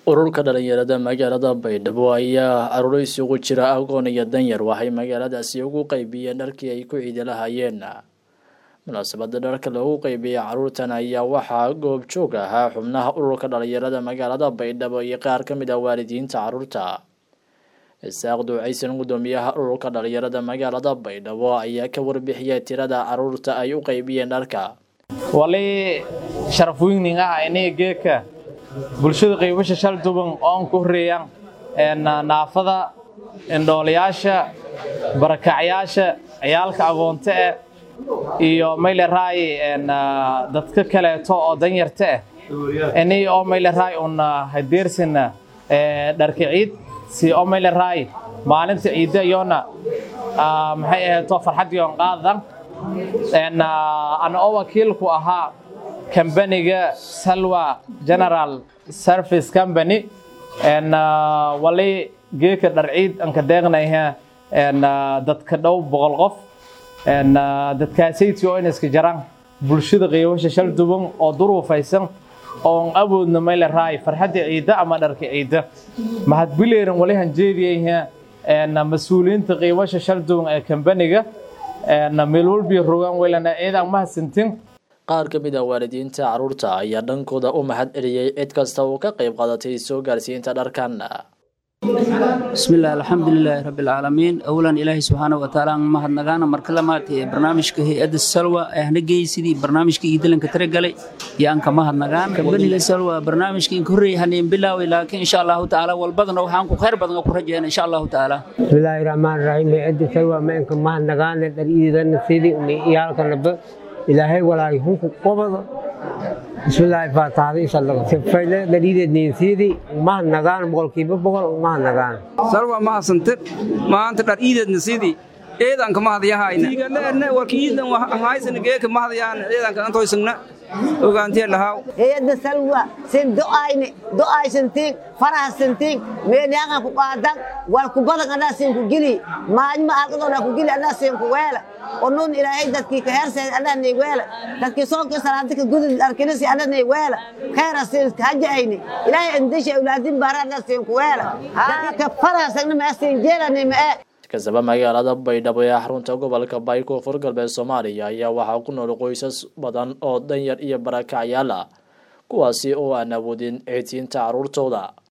ururka dhalinyarada magaalada baydhabo ayaa aruureysi ugu jira agoon iyo danyar waxay magaaladaasi ugu qeybiyeen dharkii ay ku ciidi lahayeen munaasabada dharka loogu qeybiyey caruurtan ayaa waxaa goobjoog ahaa xubnaha ururka dhalinyarada magaalada baydhabo iyo qaar ka mid ah waalidiinta caruurta isaaq duucaysan gudoomiyaha ururka dhalinyarada magaalada baydhabo ayaa ka warbixiyay tirada caruurta ay u qeybiyeen dharka wali sharaf weyning ah iniga geedka bulshada qaybasha shal duban oon ku horeeyaan naafada indhoolayaasha barakacyaasha ciyaalka agoonta ah iyo mayle raay dadka kaleeto oo danyarta ah ini oo mayle raay un hadeersin dharka ciid si oo mayle raay maalinta ciidda iyoona maxay ahayto farxaddii on qaadan ana oo wakiilku ahaa kambaniga salwa general service company wali geeka dharciid anka deeqnayha dadka dhow boqol qof dadkaasaytii oo inaska jaraan bulshada qiibasha shal duban oo duruufaysan oon awoodna mayle raay farxadda ciidda ama dharka ciidda mahadbileeran wali hanjeediyayha mas-uuliyiinta qiibasha shal duban ee kambaniga meel walbii rogaan weylana ciidan mahadsantin qaar ka mid ah waalidiinta caruurta ayaa dhankooda u mahad celiyey cid kasta uu ka qayb qaadatay soo gaarsiinta dharkan bismillaah alxamdulilaahi rabbilcaalamiin awalan ilaahay subxaana wa tacaala aan mahadnagaana marka lamaad ee barnaamijka hay-adda salwa ee hana geey sidii barnaamijka iyo dilanka tira galay iyo aan ka mahadnagaan kambaniga salwa barnaamijka inka horreeyay haneen bilaaway laakiin insha allahu tacaala walbadana waxaan ku khayr badan ku rajeyna insha allahu tacaala bismillaahi raxmaan raxiim hay-adda salwa ma inka mahadnagaana dhariidana sidii iyaalkanaba ilaahay walaahi hunku qobada bismillaahi faataxada inshallah sifayle dhaliideedniin siidii mahadnagaan boqolkiiba boqol mahadnagaan salwa mahadsantir maanta dhar iideedna sidii eedanka mahadyahayna igaleerne warka iidan haysana geeka mahadyaan eedanka antoysagna ogaantee lahaw hay-adda salwa sin do'ayne do'aysantiin farahasantiin meelyaaqan ku qaadan wal ku badan anaa siin ku gili maajma alqadoona ku gili anaa siin ku weela onuun ilaahay dadkii ka heerseed anaa nay weela dadkii soonkii salaadi ka gudud arkinisi anaa nay weela khayra siin hajahayni ilaahay indisha awlaadin baara anaa siin ku weela dadkii ka farahasagna maa siin jeelani ma'e kasaba magaalada baydhabo ee xarunta gobolka bay koonfur galbeed soomaaliya ayaa waxaa ku nool qoysas badan oo danyar iyo barakacyaal ah kuwaasi oo aan awoodin ciidsiinta caruurtooda